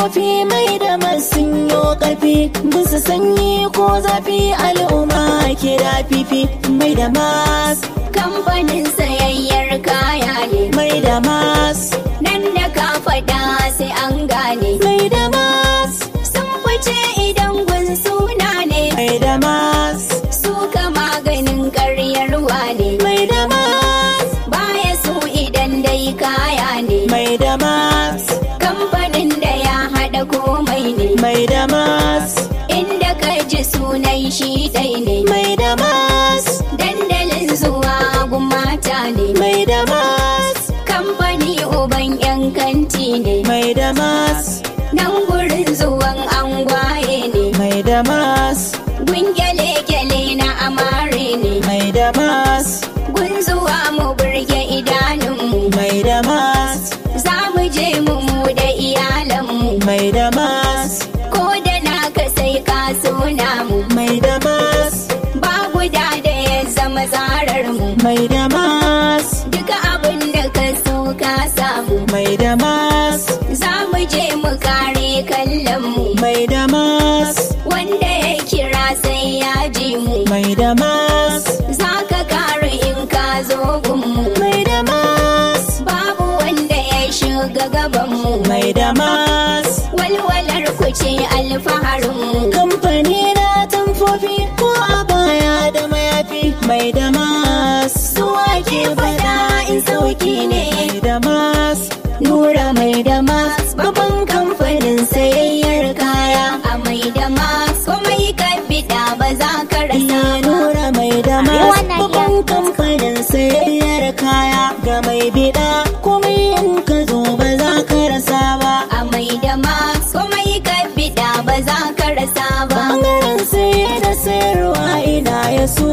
tamfofi mai da masun yo karfi bisa sanyi ko zafi al'umma ke da fifi mai da mas kamfanin sayayyar kaya ne mai da mas nan da ka faɗa sai an gane mai da mas sun fice idan gun suna ne mai da mas su ka maganin karyarwa ne mai da mas baya su idan dai kaya ne mai da mas kamfanin da ya haɗa komai ne mai da mas inda ka ji sunan shi dai ne mai da mas dandalin zuwa gun mata ne mai da mas kamfani uban yan kanti ne mai da mas nan gurin zuwan angwaye ne mai da mas gun gyale-gyale na amare ne mai da mas gun zuwa mu burge idanunmu mai da mas za mu je mu mu da iyalanmu mai da mas ko da naka sai ka suna mu mai da mas ba guda da ya zama zarar mu mai da mas duka abin da ka so ka samu mai da mas za mu je mu kare kallon mu mai da mas wanda ya kira sai ya ji mu mai da mas za ka kare in ka zo gunmu mai da mas babu wanda ya shiga gabanmu mai da mas walwalar ku ce alfaharinmu kamfani na tamfofi ko a baya da mayafi mai da mas suwa ke fada in sauki ne mai da mas nura mai da mas babban kamfanin sayayyar kaya a mai da mas komai ka bida ba za ka rasa iya ba nura mai da mas wannan babban kamfanin sayayyar kaya ga mai bida komai in ka zo ba za ka rasa ba a mai da mas komai ka bida ba za ka rasa ba bangaren saye da sayarwa ina ya su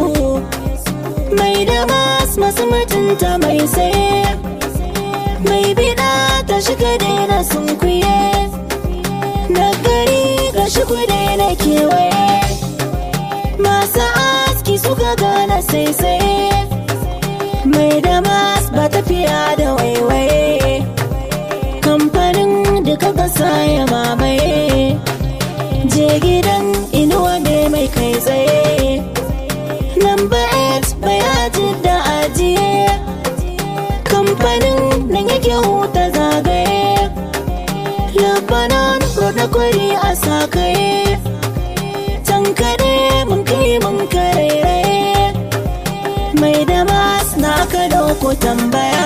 mai da mas masu mutunta mai saye mai bida ta shiga daina sunkuye na gari ga shigo daina kewaye masu aski suka gana sai saye mai da mas ba tafiya da waiwaye kamfanin duka kasa ya mamaye je gidan inuwa ne mai kai tsaye number 8 bayaji da ajiye kamfanin nan yake huta zagaye labanan roda kwari a sakaye tankare mun kai mun karairaye mai da mas na ka dauko tambaya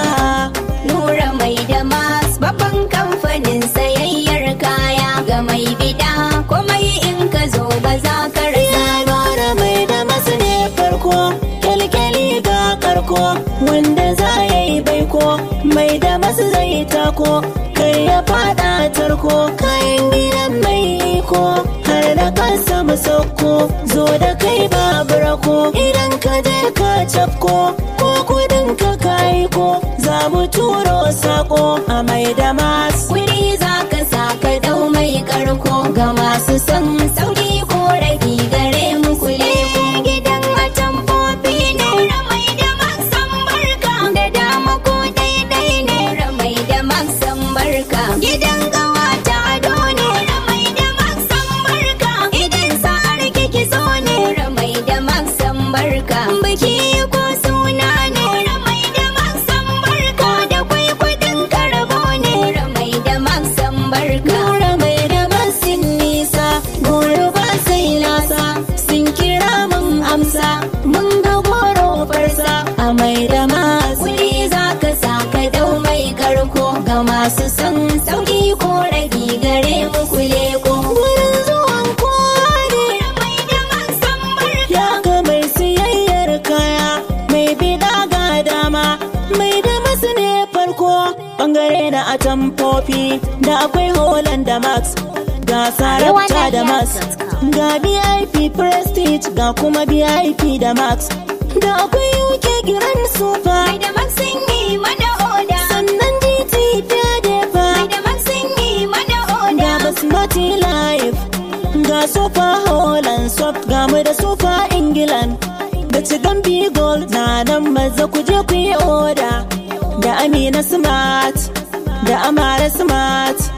Nura mai da mas babban kamfanin sayayyar kaya ga mai bida komai in ka zo ba za ka rasa Ya nuna mai da masu ne farko kyalkyali ga karko wanda za ya yi baiko mai da masu zai tako kai ya fada tarko kayan gidan mai iko har da kansa mu sauko zo da kai babu rako idan ka je ka cafko ko kudin ka kai ko za mu turo sako a mai da masu Wuri za ka sa ka dau mai karko ga masu son sauki ko ragi gare mu kule ku gidan atamfofi ne ramai da maksan barka da dama ko daidai ne ramai da maksan barka gidan kawata ado ne ramai da maksan barka idan sa'ar kiki so ne ramai da maksan barka biki ko suna ne ramai da maksan barka da kwai kudin karabo ne ramai da maksan barka Nura mai da masin nisa, goro ba sai lasa, sun kira mun amsa, mun ga goro farsa a mai da mas. Kuli za ka sa ka dau mai karko ga masu son sauki ko ragi gare mu kule ko. Wurin zuwan kowa ne, Mai da maksan barka ya ga mai siyayyar kaya, mai bida ga dama, mai da masu ne farko. Bangare na atamfofi da akwai Holland da Max, ga Sarabta da Max, ga VIP Prestige ga kuma VIP da Max, da akwai UK Grand Super. mai da maksan yi mana oda. sannan GT fiye fa Mai da maksan yi mana ga oda. basmati life ga sofa holland soft ga mu da sofa england da cigan gold na nan maza ku je ku yi oda da amina smart da amara smart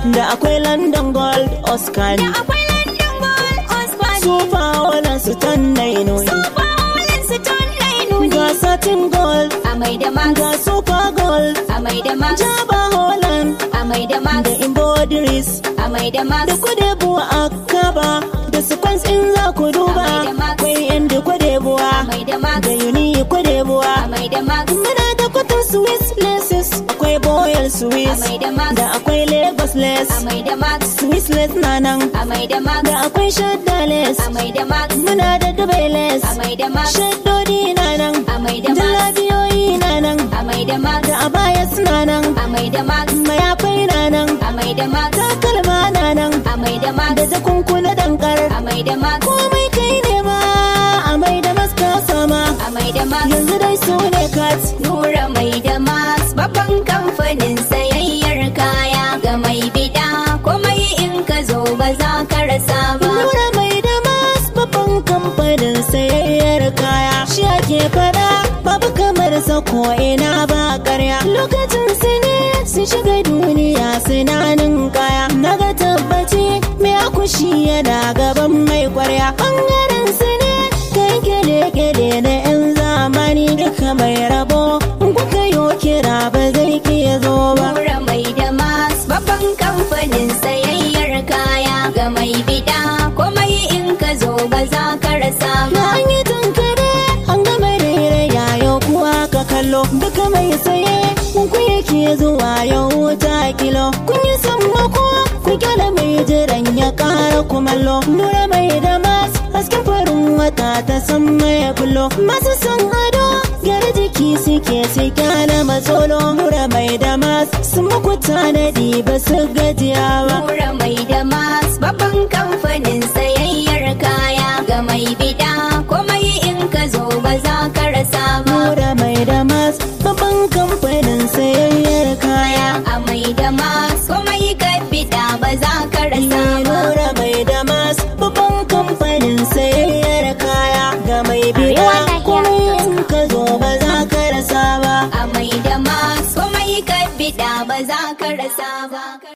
da akwai london gold oscar da akwai London Gold Osborne super holland su tan nainoni Super Holland su ton nuni ga satin gold a mai da max ga super gold a mai da max jaba holland a mai da max da embroideries a mai da max da kwadebuwa a kaba da sequence in za ku duba Amai da Max. akwai yan da kwadebuwa a mai da max da yuni kwadebuwa a mai da max muna da kwatan swiss laces akwai boyal swiss Amai da Max. da akwai lagos lace a mai da max swiss lace na nan a mai da max da akwai shadda lace a mai da max muna da dubai lace a mai da max shaddodi na nan a mai da max jalabiyoyi na nan a mai da max da abaya suna nan a mai da max mayafai na nan a mai da max takalma na nan a mai da max da jakunkuna dankar a mai da max komai kai ne ma a mai da maska sama a mai da max yanzu dai su ne kat Nura mai da max babban kamfanin sayayyar kaya ga mai bida komai in ka zo ba za ka rasa ba nura mai da mas babban kamfanin sayayyar kaya shi ake fada babu kamar sa ko ina ba karya lokacin su ne su shiga duniya suna nin kaya naga tabbaci mai akushi yana gaban mai kwarya bangaren su ne kai gele-gele na 'yan zamani duka mai rabo in kuka yo kira ba zai ke zo ba Nura mai da max babban kamfanin sayayyar kaya ga mai bida komai in ka zo ba za ka rasa Na ba an yi tankare an gama rairaya yau kuwa ka kallo duka mai saye ku yake zuwa yau wuta kilo kun yi sammako ku kyala mai jiran ya kara kumallo nura mai da mas hasken farin wata ta san mai bullo masu son ado gyara jiki suke su kyala matsolo nura mai da mas sun muku tanadi ba su gajiya ba Nura mai da max babban kamfanin sayayyar kaya ga mai bida komai in ka zo ba za ka rasa ba nura mai da mas babban kamfanin sayayyar kaya a mai da max komai ka bida ba za ka rasa ba Nura mai damas babban kamfanin sayayyar kaya ga mai biya kuma in ka zo ba za ka rasa ba. a mai da max komai ka bida ba za ka rasa ba